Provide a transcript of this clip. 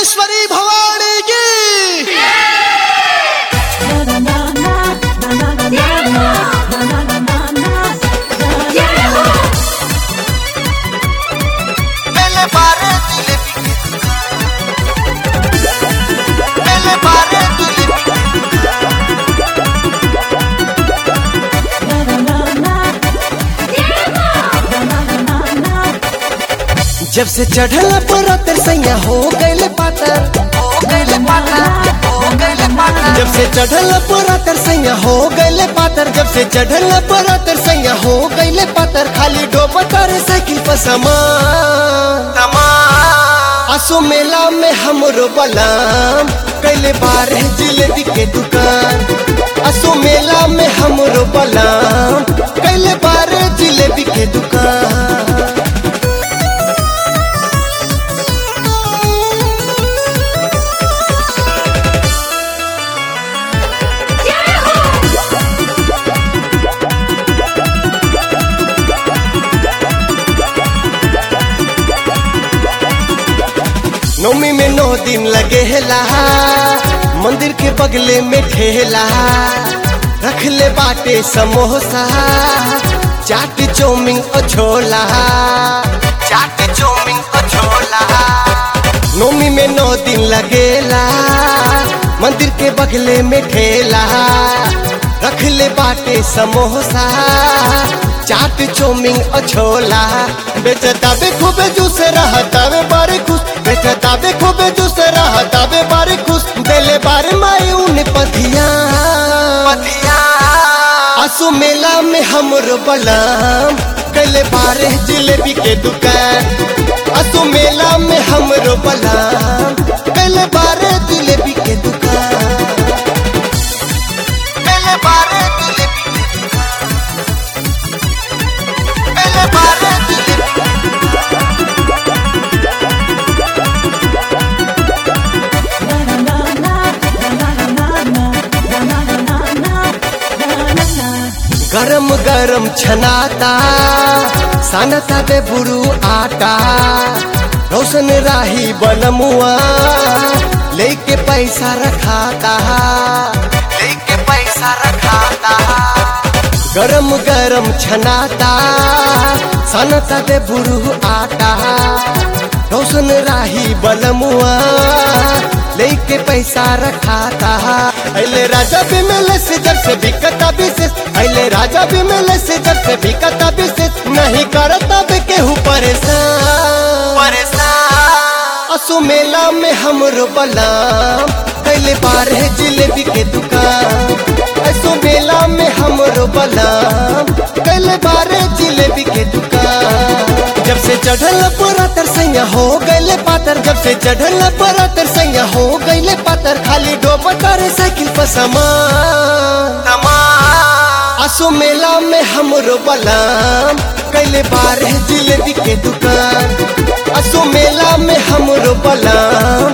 भुवनेश्वरी भवानी की पहले बारे जिलेबी पहले बारे जिलेबी जब से चढ़ल पर तरसैया हो गइल पातर हो गइले पाता हो गइले पाता जब से चढ़ल पर तरसैया हो गइल पातर जब से चढ़ल पर तरसैया हो गइल पातर खाली डोबतर साइकिल पर समान तमाम असो मेला में हमरो बलाम कैले बार है जिलेबी के दुकान असो मेला में हमरो बलाम कैले बार है जिलेबी के दुकान नौमी में नौ दिन लगे हेला मंदिर के बगले में ठेला रख ले बाटे समोसा चाट चौमिन और छोला चाट चौमिन और छोला नौमी में नौ दिन लगेला मंदिर के बगले में ठेला रख ले बाटे समोसा चाट चौमिन और छोला बेचता बे खूबे जूस रहता बे बारे खुश बेचता बे खूबे जूस रहता बे बारे खुश बेले बारे माई उन पथिया पतिया असु मेला में हमरो बलाम कैले बारे जिलेबी के दुकान असु मेला में हमरो बलाम कैले बारे जिलेबी के दुकान पहले बारे जिलेबी पहले बारे जिलेबी गरम गरम छनाता सानता बे बुरू आटा रोशन राही बनमुआ लेके पैसा रखाता लेके पैसा रखाता गरम गरम छनाता सनता दे बुरू आटा रोशन राही बलमुआ लेके पैसा रखाता अले राजा भी मिले से जब से बिकता विशेष अले राजा भी मिले से जब से बिकता विशेष नहीं करता बे केहू परेशान परेशान असु मेला में हमरो बलाम कैले बार है जिलेबी के दुकान असु मेला में हमरो बलाम कैले बार है जिलेबी के दुकान जब से चढ़ल पूरा तरसैया हो गइले पातर जब से चढ़ल पूरा तरसैया हो गइले पातर खाली डोबतर साइकिल पर समान तमाम असो मेला में हमरो बलाम कैले बार है जिलेबी के दुकान असो मेला में हमरो बलाम